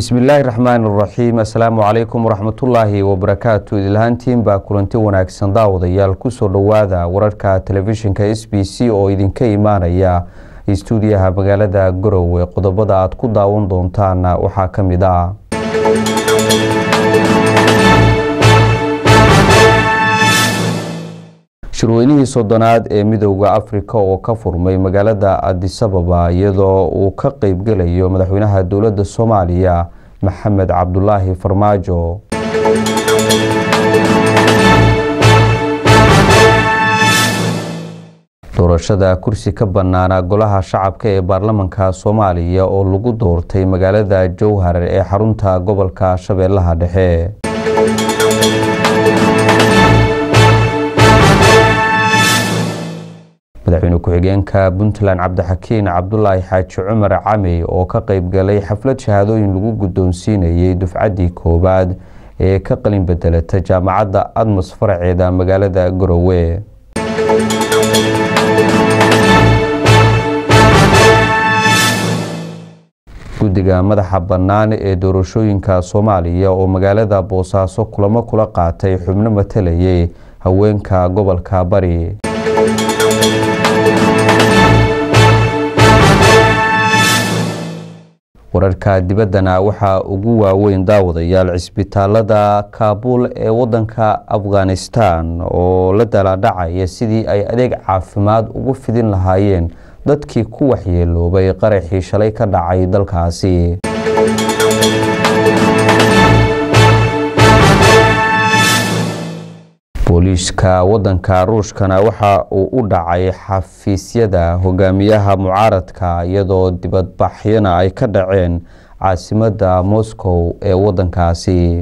bismillaahi raxmaan raxiim assalaamu calaykum waraxmatullaahi wabarakaatu idilhaantiin baa kulanti wanaagsan daawadayaal kusoo dhowaada wararka telefishinka s b c oo idinka imaanaya istuudiyaha magaalada garowe qodobada aad ku daawan doontaan waxaa ka mid ah shirweynihii soddonaad ee midooda afrika oo ka furmay magaalada adisababa iyadoo uu ka qeybgelayo madaxweynaha dowladda soomaaliya maxamed cabdulaahi farmaajo doorashada kursi ka banaana golaha shacabka ee baarlamanka soomaaliya oo lagu doortay magaalada jowhar ee xarunta gobolka shabeellaha dhexe madaxweyne ku-xigeenka puntland cabdixakiin cabdulaahi xaaji cumar camey oo ka qeybgalay xaflad shahaadooyin lagu guddoonsiinayay dufcaddii koowaad ee ka qalin bedelata jaamacadda admas faraceeda magaalada garowe guddiga madaxa bannaan ee doorashooyinka soomaaliya oo magaalada boosaaso kulamo kula qaatay xubno matalayay haweenka gobolka bari wararka dibaddana waxaa ugu waaweyn daawadayaal cisbitaalada kaabuul ee wadanka afghanistan oo la dalaadhacaya sidii ay adeeg caafimaad ugu fidin lahaayeen dadkii ku waxyeeloobay qaraxii shalay ka dhacay dalkaasi booliiska wadanka ruushkana waxa uu u dhacay xafiisyada hogaamiyaha mucaaradka iyadoo dibadbaxyana ay ka dhaceen caasimadda moscow ee wadankaasi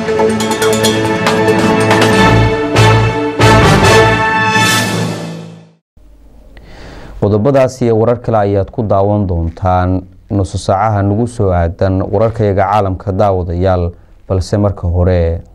qodobadaas iyo warar kale ayaad ku daawan doontaan nuso saacaha nagu soo aadan wararkayaga caalamka daawadayaal balse marka hore